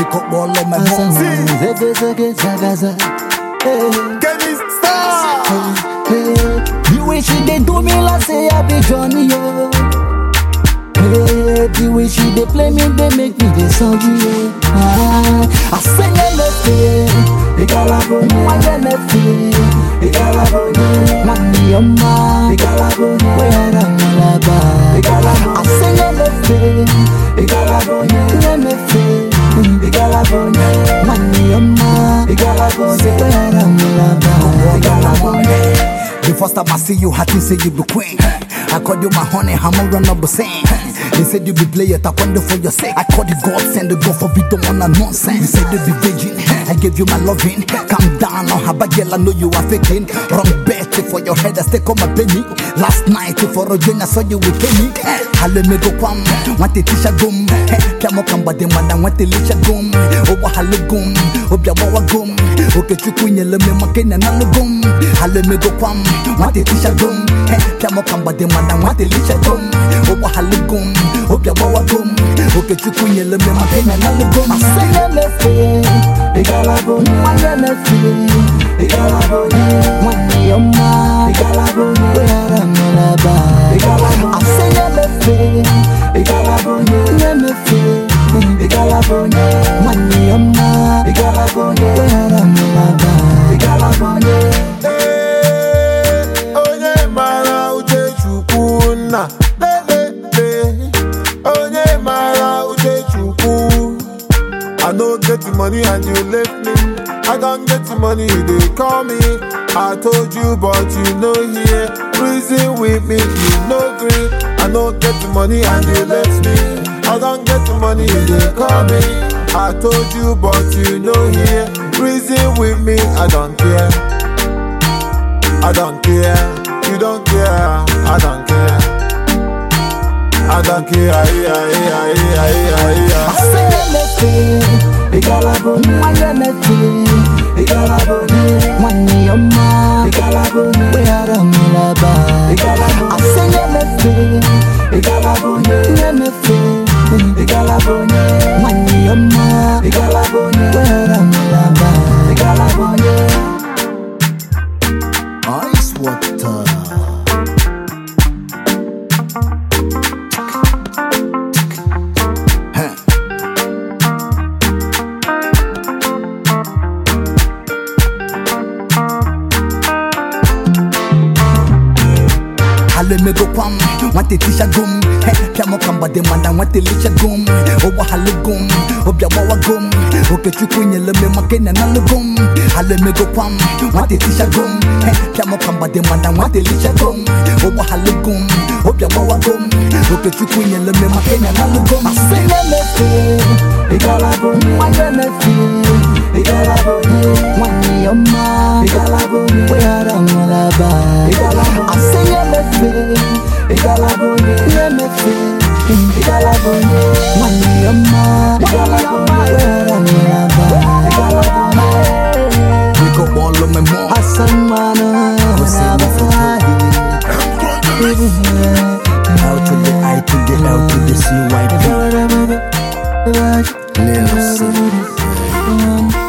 up all of my mom. Kenny Star. The way she dey do me like say I be Johnny yo. Hey, the way she dey play me, dey make me dey sorry yo. Ah, I say anything, igalabonye, why anything, igalabonye, mani yoma, igalabonye, where I'm alaba, igalabonye. I say anything, igalabonye, anything, igalabonye, mani yoma, igalabonye, where I'm alaba, igalabonye. The first time I see you, I think say you be queen. I called you my honey, I'm a run up saying. They said you be play it, I wonder for your sake. I called you God, send the God for don't wanna nonsense. You said you be virgin, I gave you my loving. Calm down, on how girl, I know you are faking. Wrong bet for your head, I stay on my penny. Last night for a joint, I saw you with Kenny. Halle me go kwam, want the tisha gum. Kamo kamba de mana, want the lisha gum. Owa halle gum, obya wawa gum. Oke chukunye le me makena na gum. Halle me go kwam, want the tisha gum. Kamo kamba de mana, want the lisha gum. Owa halle gum, obya wawa gum. Oke chukunye le me makena na gum. I say me fe, igalaboni, wanya me fe, igalaboni, wanya yoma, igalaboni, wera melaba, igalaboni. I say me fe, igalaboni, me fe, igalaboni, wanya yoma, igalaboni, wera melaba, igalaboni. Hey, onye mara uche chukwu nna lelele onye mara uche chukwu I no get the money and you left me I don't get the money you dey call me I told you but you no hear Reason with me you no gree I no get the money and you left me I don't get the money you dey call me I told you but you no hear Reason with me I don't care I don't care, you don't care, I don't care. I don't care, yeah, yeah, yeah, yeah, yeah. I say me fe, igalaboni, wanya me fe, igalaboni, wanya yoma, igalaboni, wera melaba, igalaboni. I say me fe, igalaboni, me fe, igalaboni, wanya yoma, igalaboni, wera melaba, igalaboni. Ice water. Halle me go kwam, want the tisha gum. Kamo kamba de mana, want the lisha gum. Owa halle gum, obya wawa gum. Oke chukunye le me makena na le gum. Halle me go kwam, want the tisha gum. Kamo kamba de mana, want the lisha gum. Owa halle gum, obya wawa gum. Oke chukunye le me makena na le gum. I say me me fe, igalaboni, wanya me fe, igalaboni, wanya yoma, igalaboni, wera malaba, igalaboni. I say me fe, igalaboni, me fe, igalaboni, wanya yoma, igalaboni, wera malaba, igalaboni. We go all of my mom. Hassan mana, L to the I to the L to the C Y P. Lil C.